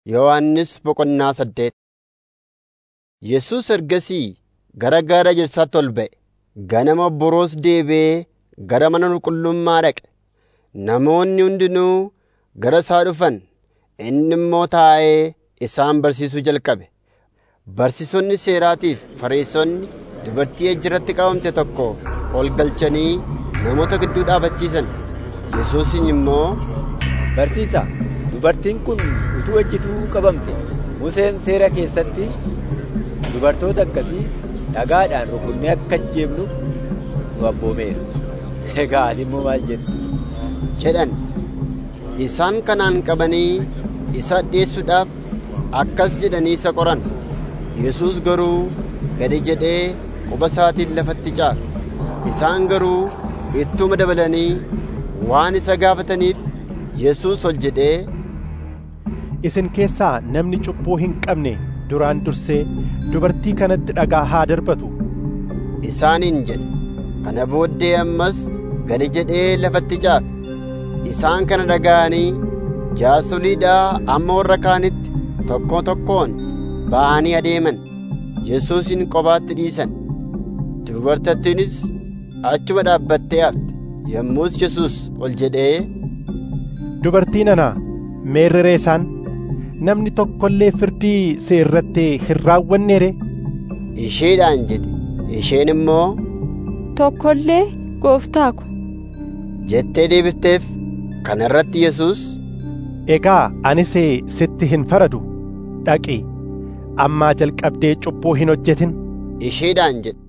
Yohannis boqonnaa saddeet Yesuus ergasii gara gaara ejersaatti ol ba'e. Ganama boroos deebi'ee gara mana qulqullummaa dhaqe. Namoonni hundinuu gara isaa dhufan; inni immoo taa'ee isaan barsiisuu jalqabe. Barsiisonni seeraatii fi Fariisonni dubartii ejjerratti qabamte tokko ol galchanii namoota gidduu dhaabachiisan. Yesuusin immoo, Barsiisaa, dubartiin kun utuu ejjituu qabamte Museen seera keessatti dubartoota akkasii dhagaadhaan rukunnee akka ajjeefnu nu abboomeera. Egaa ati immoo maal jettu? jedhan. Isaan kanaan qabanii isa dhi'eessuudhaaf akkas jedhanii isa qoran. Yesuus garuu gadi jedhee quba isaatiin lafatti caafe. Isaan garuu ittuma dabalanii waan isa gaafataniif Yesuus ol jedhee, Isin keessaa namni cubbuu hin qabne duraan dursee dubartii kanatti dhagaa haa darbatu. isaaniin jedhe. Kana booddee ammas gadi jedhee lafatti caafe. Isaan kana dhaga'anii jaarsoliidhaa amma warra kaanitti tokko tokkoon ba'anii adeeman. Yesuusin kophaatti dhiisan. Dubartittiinis achuma dhaabbattee hafte. Yommus Yesuus ol jedhee, Dubartii nana meerreree isaan namni tokko illee firdii si irratti hin raawwanneere isheedhaan jedhe. Isheen immoo Tokko illee gooftaa ko. jettee deebifteef. Kana irratti Yesuus, egaa anis sitti hin faradu dhaqi ammaa jalqabdee cubbuu hin hojjetin isheedhaan jedhe.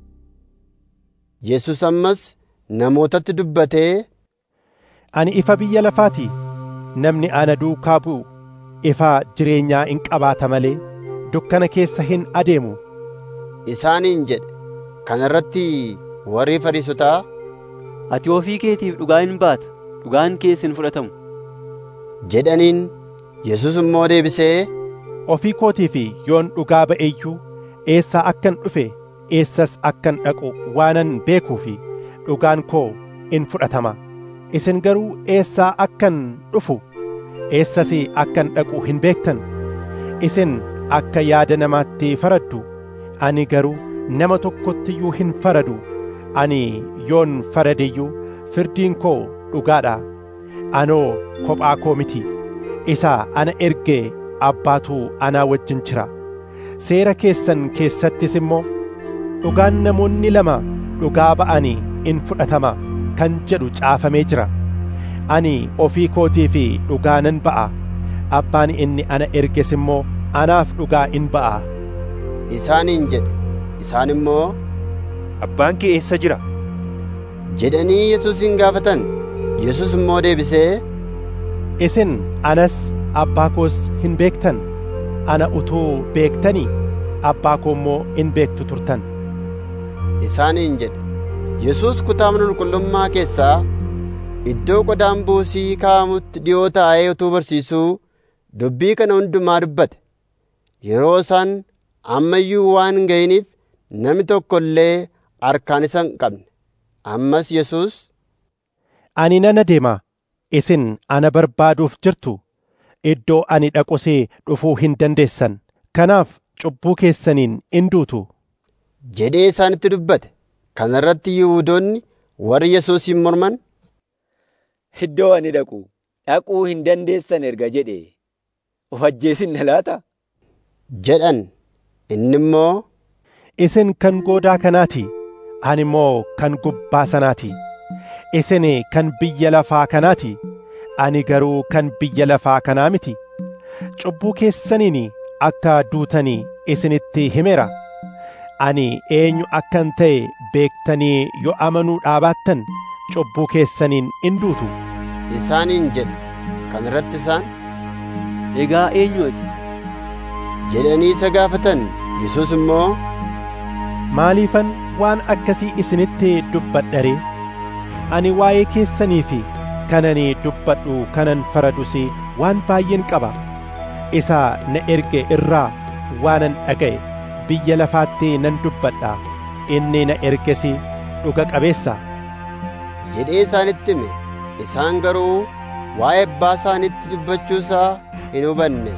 Yesuus ammas namootatti dubbatee, ani ifa biyya lafaati namni ana duukaa bu'u ifa jireenyaa in qabaata malee dukkana keessa hin adeemu isaaniin jedhe. Kana irratti warri Fariisotaa Ati ofii keetiif dhugaa hin baata, dhugaan kees hin fudhatamu. jedhaniin Yesuus immoo deebisee, ofii kootii fi yoon dhugaa ba'e iyyuu eessaa akkan dhufe eessas akkan dhaqu waanan beekuu fi dhugaan koo in fudhatama isin garuu eessaa akkan dhufu eessas akkan dhaqu hin beektan isin akka yaada namaatti faraddu ani garuu nama tokkotti iyyuu hin faradu ani yoon farade iyyuu firdiin koo dhugaadha anoo kophaa koo miti isa ana erge abbaatu anaa wajjin jira seera keessan keessattis immoo dhugaan namoonni lama dhugaa ba'anii in fudhatama kan jedhu caafamee jira ani ofii kootii fi dhugaa nan ba'a abbaan inni ana erges immoo anaaf dhugaa in ba'a isaaniin jedhe. Isaan immoo abbaan kee eessa jira jedhanii Yesuusin gaafatan. Yesuus immoo deebisee, isin anas abbaa koos hin beektan ana utuu beektanii abbaa koo immoo in beektu turtan isaaniin jedhe. Yesuus kutaa mana qulqullummaa keessaa iddoo qodaan buusii kaa'amutti dhi'oo taa'ee utuu barsiisuu dubbii kana hundumaa dubbate. Yeroo isaan amma iyyuu waan hin ga'iniif namni tokko illee harkaan isa hin qabne. Ammas Yesuus, ani nan adeema isin ana barbaaduuf jirtu iddoo ani dhaqusee dhufuu hin dandeessan kanaaf cubbuu keessaniin in duutu jedhee isaanitti dubbate. Kana irratti Yihuudoonni warri Yesuusin morman, Iddoo ani dhaqu dhaquu hin dandeessan erga jedhe of ajjeesin na laata? jedhan. Inni immoo, isin kan goodaa kanaati ani immoo kan gubbaa sanaati isin kan biyya lafaa kanaati ani garuu kan biyya lafaa kanaa miti cubbuu keessaniin akka duutanii isinitti himeera ani eenyu akkan ta'e beektanii yoo amanuu dhaabaattan cubbuu keessaniin in duutu isaaniin jedhe. Kana irratti isaan Egaa eenyu ati? jedhanii isa gaafatan. Yesuus immoo, maaliifan waan akkasii isinitti dubbadha ani waa'ee keessanii fi kanani dubbadhu kanan faradus waan baay'een qaba isa na erge irraa waanan dhaga'e biyya lafaatti nan dubbadha inni na erges dhuga qabeessa jedhee isaanitti hime. Isaan garuu waa'ee abbaa isaanitti dubbachuusaa hin hubanne.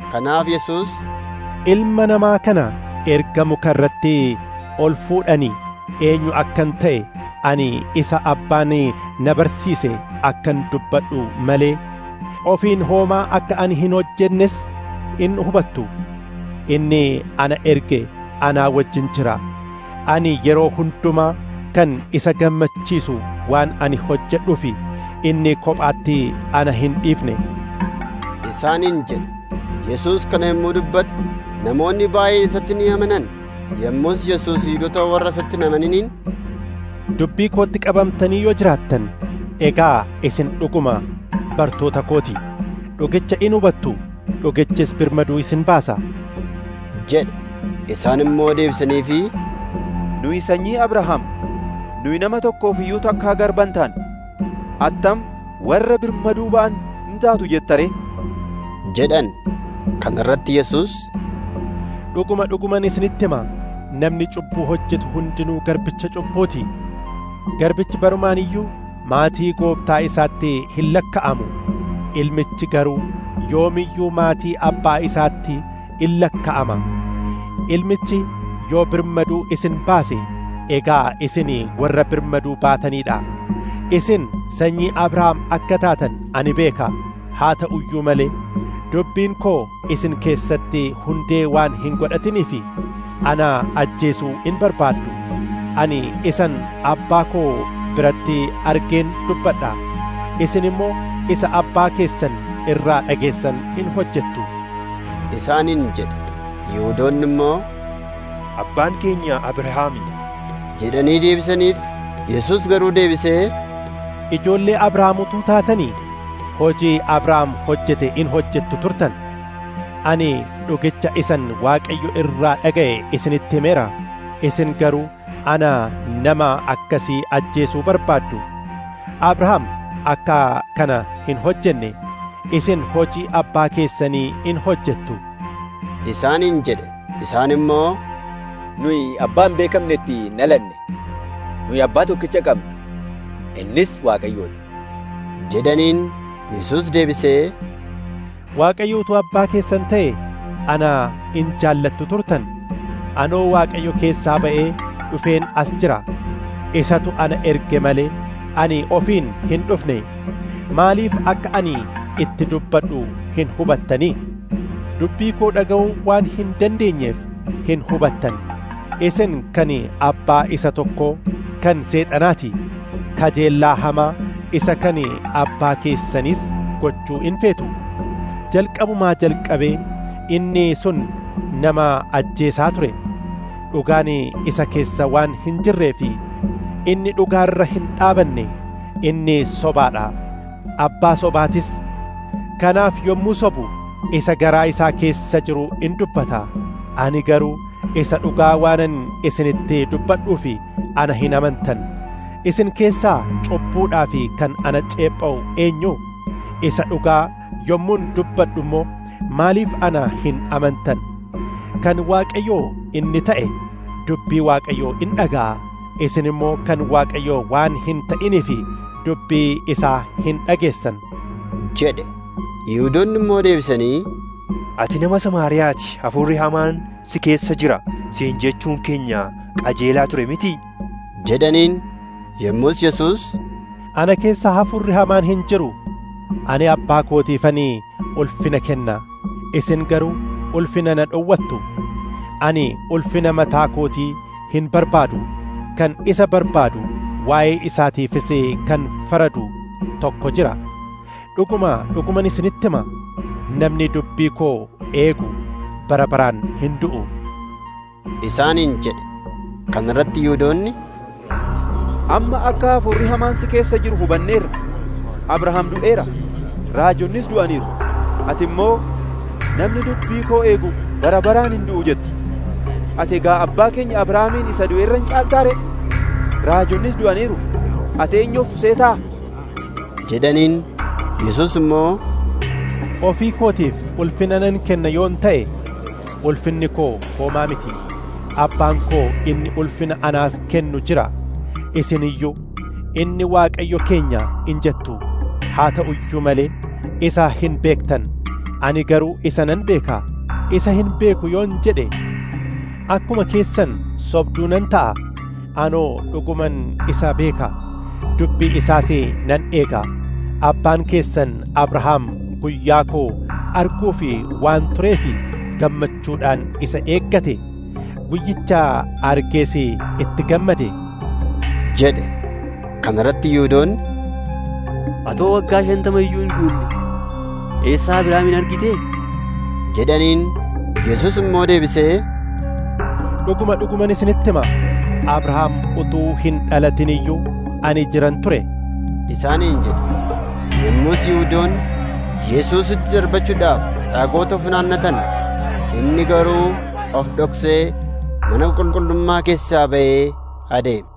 Kanaaf Yesuus ilma namaa kana erga muka irratti ol fuudhanii eenyu akkan ta'e ani isa abbaan na barsiise akkan dubbadhu malee ofiin hoomaa akka ani hin hojjennes in hubattu inni ana erge anaa wajjin jira ani yeroo hundumaa kan isa gammachiisu waan ani hojjedhufi inni kophaatti ana hin dhiifne isaaniin jedhe Yesuus kana yommuu dubbate namoonni baay'een isatti ni amanan yommus Yesuus Yihudoota warra isatti hin amaniniin dubbii kootti qabamtanii yoo jiraattan egaa isin dhuguma bartoota kooti dhugicha in hubattu dhugichis birmaduu isin baasa jedhe isaan immoo deebisaniifi nuyi sanyii abrahaam nuyi nama tokkoof iyyuu takkaa garban taane attam warra birmaduu ba'an in taatu jettare jedhan kana irratti Yesuus dhuguma dhuguman isinitti hima namni cubbuu hojjetu hundinuu garbicha cubbuuti garbichi barumaan iyyuu maatii gooftaa isaatti hin lakka'amu ilmichi garuu yoomiyyuu maatii abbaa isaatti in lakka'ama ilmichi yoo birmaduu isin baase egaa isin warra birmaduu baataniidha isin sanyii abrahaam akka taatan ani beeka haa ta'uyyuu malee dubbiin koo isin keessatti hundee waan hin godhatiniifi ana ajjeesuu in barbaaddu ani isan abbaa koo biratti argeen dubbadha isin immoo isa abbaa keessan irraa dhageessan in hojjettu isaaniin jedhe Yihuudoonni immoo abbaan keenya Abrahaami jedhanii deebisaniif Yesuus garuu deebisee ijoollee Abrahaam utuu taatanii hojii Abrahaam hojjete in hojjettu turtan ani dhugicha isan Waaqayyo irraa dhaga'e isinitti himeera isin garuu ana nama akkasii ajjeesuu barbaaddu Abrahaam akka kana hin hojjenne isin hojii abbaa keessanii in hojjettu isaaniin jedhe isaan immoo nuyi abbaa hin beekamnetti dhalanne nuyi abbaa tokkicha qabna innis waaqayyoodha jedhaniin Yesuus deebisee Waaqayyo utuu abbaa keessan ta'e ana in jaallattu turtan anoo Waaqayyo keessaa ba'ee dhufeen as jira isatu ana erge malee ani ofiin hin dhufne maaliif akka ani itti dubbadhu hin hubattanii dubbii koo dhaga'uu waan hin dandeenyeef hin hubattan isin kan abbaa isa tokkoo kan seexanaati kajeellaa hamaa isa kan abbaa keessanis gochuu in feetu jalqabumaa jalqabee inni sun nama ajjeesaa ture dhugaan isa keessa waan hin jirree fi inni dhugaarra hin dhaabanne inni sobaadha abbaa sobaatis kanaaf yommuu sobu isa garaa isaa keessa jiru in dubbata ani garuu isa dhugaa waanan isinitti dubbadhuu fi ana hin amantan isin keessaa cubbuudhaa fi kan ana ceepha'u eenyu isa dhugaa yommuun dubbadhu immoo maaliif ana hin amantan kan waaqayyoo inni ta'e dubbii waaqayyoo in dhaga'a isin immoo kan waaqayyoo waan hin ta'inii fi dubbii isaa hin dhageessan jedhe Yihuudoonni immoo deebisanii ati nama Samaariyaati hafuurri hamaan si keessa jira siin jechuun keenya qajeelaa ture miti jedhaniin yommus Yesuus ana keessa hafuurri hamaan hin jiru ani abbaa kootiifanii ulfina kenna isin garuu ulfina na dhowwattu ani ulfina mataa kootii hin barbaadu kan isa barbaadu waa'ee isaatiifis kan faradu tokko jira dhuguma dhuguman isinitti hima namni dubbii koo eegu bara baraan hin du'u isaaniin jedhe kana irratti Yihuudoonni amma akka hafuurri hamaan si keessa jiru hubanneerra abrahaam du'eera raajonnis du'aniiru ati immoo namni dubbii koo eegu bara baraan hin du'u jetta ati egaa abbaa keenya abrahaamiin isa du'e irra hin caaltaare raajonnis du'aniiru ati eenyuuf seetaa jedhaniin Yesuus immoo ofii kootiif ulfina nan kenna yoon ta'e ulfinni koo homaa miti abbaan koo inni ulfina anaaf kennu jira isin iyyuu inni waaqayyo keenya in jettu haa ta'u iyyuu malee isa hin beektan ani garuu isa nan beeka isa hin beeku yoon jedhe akkuma keessan sobduu nan ta'a anoo dhuguman isa beeka dubbii isaas nan eega abbaan keessan abrahaam guyyaa koo arguu fi waan tureef gammachuudhaan isa eeggate guyyicha argees itti gammade jedhe kana irratti yihuudoonni Atoo waggaa shantama iyyuu hin guunne eessaa Abrahaamin argite? jedhaniin Yesuus immoo deebisee dhuguma dhuguman isinitti hima abrahaam utuu hin dhalatin iyyuu ani jiran ture isaaniin jedhe yommus yihuudoonni Yesuusitti darbachuudhaaf dhagoota funaannatan inni garuu of dhoksee mana qulqullummaa keessaa ba'ee adeeme